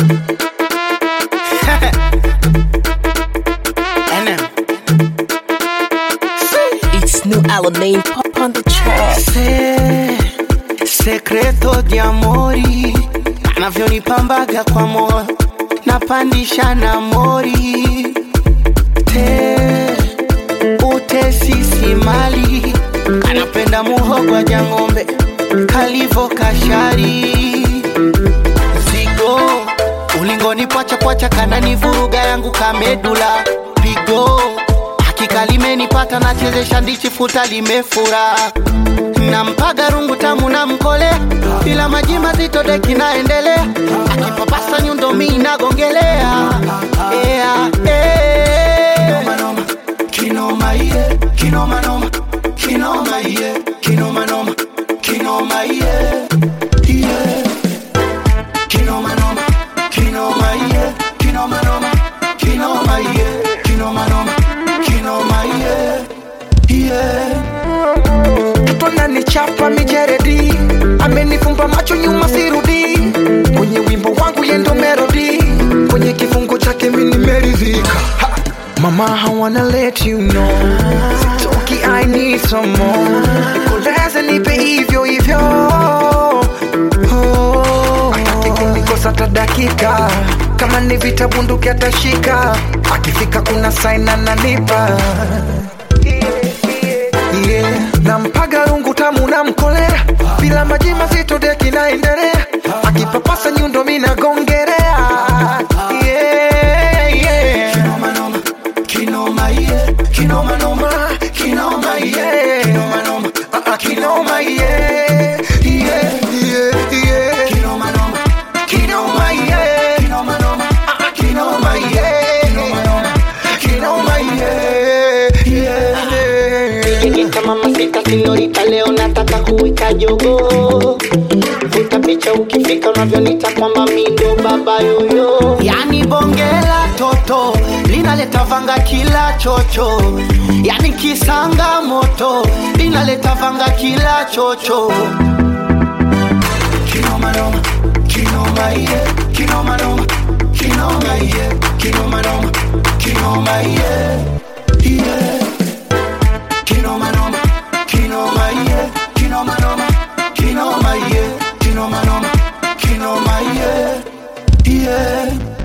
NM. It's new Alamein pop on the track. Se, sekreto di amori anavyonipambaga kwa moyo napandisha na mori te utesisi mali anapenda muhogwa jang'ombe kalivo kashari zigo ulingoni pwachapwacha kanani vuruga yangu kamedula pigo hakika limenipata nachezesha ndichi futa limefura nampaga rungu tamu na mkole bila maji mazito deki naendelea akipapasa nyundo mi nagongelea yeah, yeah. Kinoma, yeah. Kinoma, noma. Kinoma, yeah. Kinoma, noma. Kinoma, yeah. Yeah. Kinoma, noma. Kinoma, yeah. Kinoma, noma. Kinoma, yeah. Kinoma, noma. Kinoma, yeah. Yeah. mtoto ananichapa mijeredi amenifumba macho nyuma sirudi kwenye wimbo wangu yendo melodi kwenye kifungo chake mini meridhika Ha! mama I wanna let you know sitoki I need some more nikoleze nipe hivyo hivyo oh. atake kunikosa hata dakika kama ni vita bunduki atashika akifika kuna saina nanipa yeah. nampaga rungu tamu na mkolea bila maji mazito deki naendelea akipapasa nyundo minagongerea yeah, yeah. Kinoma, noma. Kinoma, yeah. Kinoma, noma. Kinoma, yeah. Kinoma, noma. Ah, ah, kinoma yeah. Yeah, yeah, yeah. Kinoma, noma. Kinoma yeah. Kinoma, noma. Kinoma yeah. Kinoma yeah. Yeah. Nikita mama sita sinyorita leo nataka kuwika jogo vuta picha ukifika unavyonita kwamba mi ndo baba yoyo yani bongela toto linaleta vanga kila chocho yani kisanga moto linaleta vanga kila chocho kinoma noma kinoma yeah kinoma noma kinoma yeah kinoma noma kinoma yeah yeah Kinoma noma, kinoma yeah, kinoma noma, kinoma yeah, kinoma noma, kinoma yeah, yeah.